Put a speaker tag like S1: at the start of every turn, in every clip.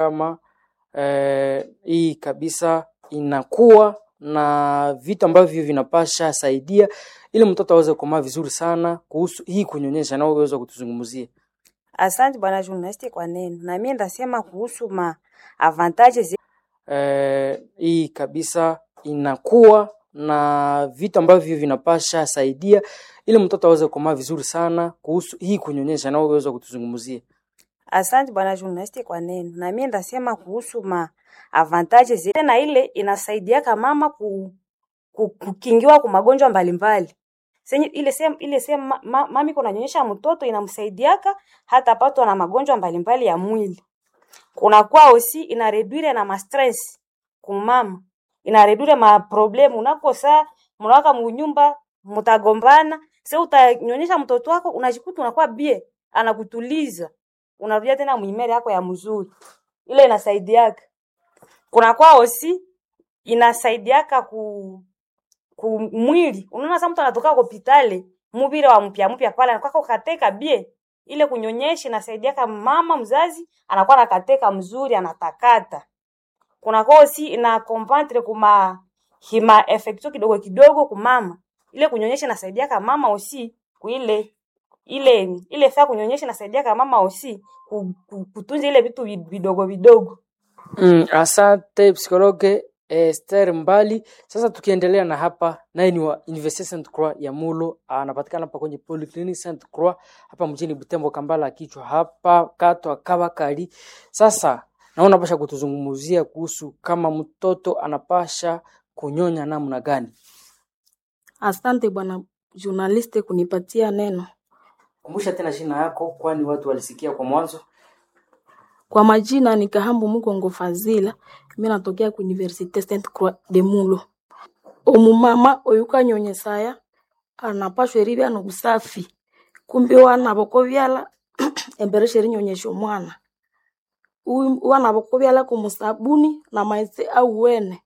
S1: kama eh, hii kabisa inakuwa na vitu ambavyo vinapasha saidia ili mtoto aweze kukomaa vizuri sana kuhusu hii kunyonyesha, na uweza kutuzungumzia.
S2: Asante bwana journalist kwa neno. Na mimi ndasema kuhusu ma avantages
S1: eh, hii kabisa inakuwa na vitu ambavyo vinapasha saidia ili mtoto aweze kukomaa vizuri sana kuhusu hii kunyonyesha, na uweza kutuzungumzia.
S2: Asante bwana journalist kwa neno. Na mimi ndasema kuhusu ma avantages tena ile inasaidiaka mama ku, ku, kukingiwa kwa magonjwa mbalimbali. Senye ile sema ile sema ma, ma, mami kuna nyonyesha mtoto inamsaidiaka hata patwa na magonjwa mbalimbali ya mwili. Kuna kwa osi ina reduire na ma stress kumama. Ina reduire ma problem unakosa mnawaka munyumba mtagombana, sasa utanyonyesha mtoto wako unajikuta unakuwa bie anakutuliza. Unarudia tena mwimere yako ya mzuri. Ile inasaidiaka. Kuna kwa osi inasaidiaka ku ku mwili. Unaona sasa mtu anatoka hospitali, mubire wa mpya mpya pale anakuwa kateka bie. Ile kunyonyesha inasaidiaka mama mzazi anakuwa nakateka mzuri anatakata. Kuna kosi ina compentre kuma hima effecto kidogo kidogo kumama. Ile kunyonyesha inasaidiaka mama osi kuile ile ile faa kunyonyesha inasaidiaka mama osi ku- ku- kutunza ile vitu vi- vidogo vidogo.
S1: Mm, asante psikologe Esther Mbali. Sasa tukiendelea na hapa, naye ni wa Universite Saint Croix ya Mulo, anapatikana hapa kwenye Polyclinic Saint Croix hapa mjini Butembo, Kambala kichwa hapa katwa Kabakari. Sasa naona pasha kutuzungumzia kuhusu kama mtoto anapasha kunyonya namna gani.
S3: Asante bwana journaliste kunipatia neno.
S1: Kumbusha tena jina yako, kwani watu walisikia kwa mwanzo.
S3: Kwa majina ni Kahambu Mukongo Fazila, mimi natokea ku Universite Sainte Croix de Mulo. Omumama oyuka nyonyesaya anapashwa eribya nobusafi kumbe wana bokobyala embere sheri nyonyesha omwana Uyu- wana bokobyala kumusabuni na maghetse awuwene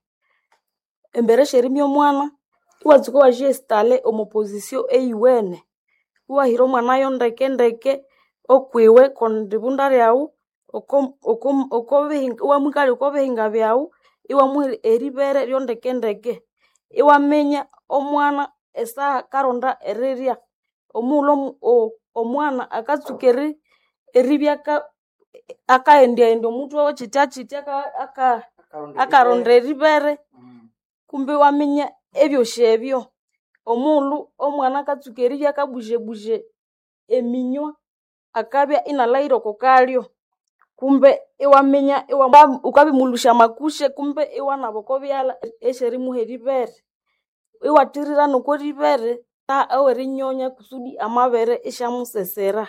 S3: embere sherimya omwana iwatsuka wajiestale omu position eyiwene iwahira omwanayo ndeke ndeke okwiwe kondibunda lyawu oko- oko- okobihinga- iwamwikalya okobihinga byawu iwamuha eribere lyondeke ndeke iwaminya omwana esaha karonda erirya omughulhu omu- o- omwana akatsuka eri- eribya aka- akahendyahendya omutwe we kyitya kyitya aka- aka- akaronda eribere kumbe iwaminya ebyosi ebyo omughulhu omwana akatsuka eribya akabuzebuje eminywa akabya inalahira oko kalyo kumbe iwaminya iwa- ukabimulusya amakushe kumbe iwanaba okobyalha esyerimuha eribere iwathirira noko ribere ta ewerinyonya kusudi amabere isyamusesera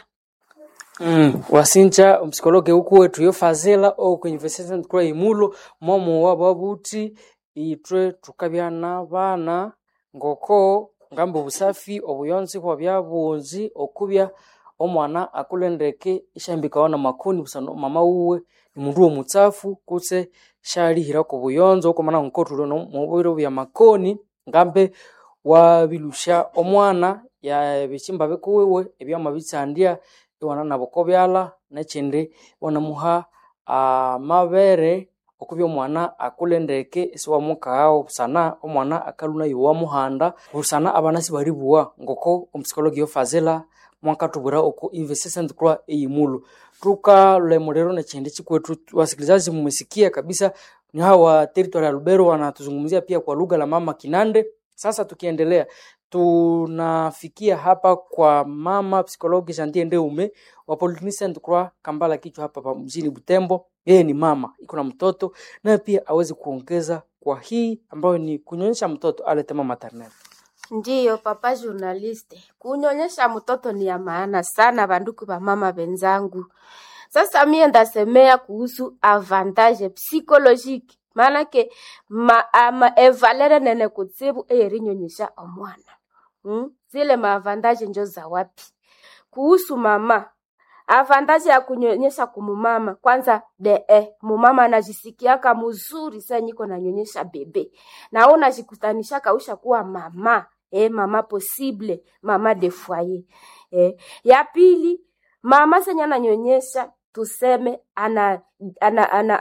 S1: Mm, wasinja omupsikologe uku wetu yo fazila oku University Saint Croix imulo momo wabo buti itwe tukabya n'abana ngoko ngamba obusafi obuyonzi bwabya bungi okubya omwana akulendeke isyahambikawa na makoni busana mama wuwe nimundu womutsafu kutse syalihirako obuyonzo okwamana ngokotulwe mubiro bya makoni ngambe wabilusya omwana ya ebihimba bikuwiwe ebyamabitsandya iwana naboko byalha nekyindi iwanamuha amabere okubya omwana akule ndeke isiwamukaghawo busana omwana akalhwa nayo wamuhanda busana abana sibalibuwa ngoko omupsikologi yofazila mwakatubwira oku Universite Saint Croix eyimulo tukalemulero nekyindi chikwethu wasikilizaji mmesikia kabisa ni hawa territory ya Lubero wanatuzungumzia pia kwa lugha la mama Kinande sasa tukiendelea tunafikia hapa kwa mama psikologi Jantie Ndeume wa Polyclinic Saint Croix Kambala kichwa hapa pa mjini Butembo. Yeye ni mama, iko na mtoto naye pia awezi kuongeza kwa hii ambayo ni kunyonyesha mtoto aletema maternelle.
S4: Ndiyo papa journaliste, kunyonyesha mtoto ni ya maana sana, banduku ba mama benzangu. Sasa mie ndasemea kuhusu avantage psychologique, maanake ma, ama evalere nene kutsibu eyerinyonyesha omwana hmm? Zile maavantage njo za wapi? Kuhusu mama, avantage ya kunyonyesha kumumama, kwanza de eh, mumama anajisikiaka mzuri saa niko nanyonyesha bebe na wewe unajikutanishaka usha kuwa mama eh, mama possible mama de foyer eh. Ya pili mama senye ananyonyesha tuseme ana, ana, ana,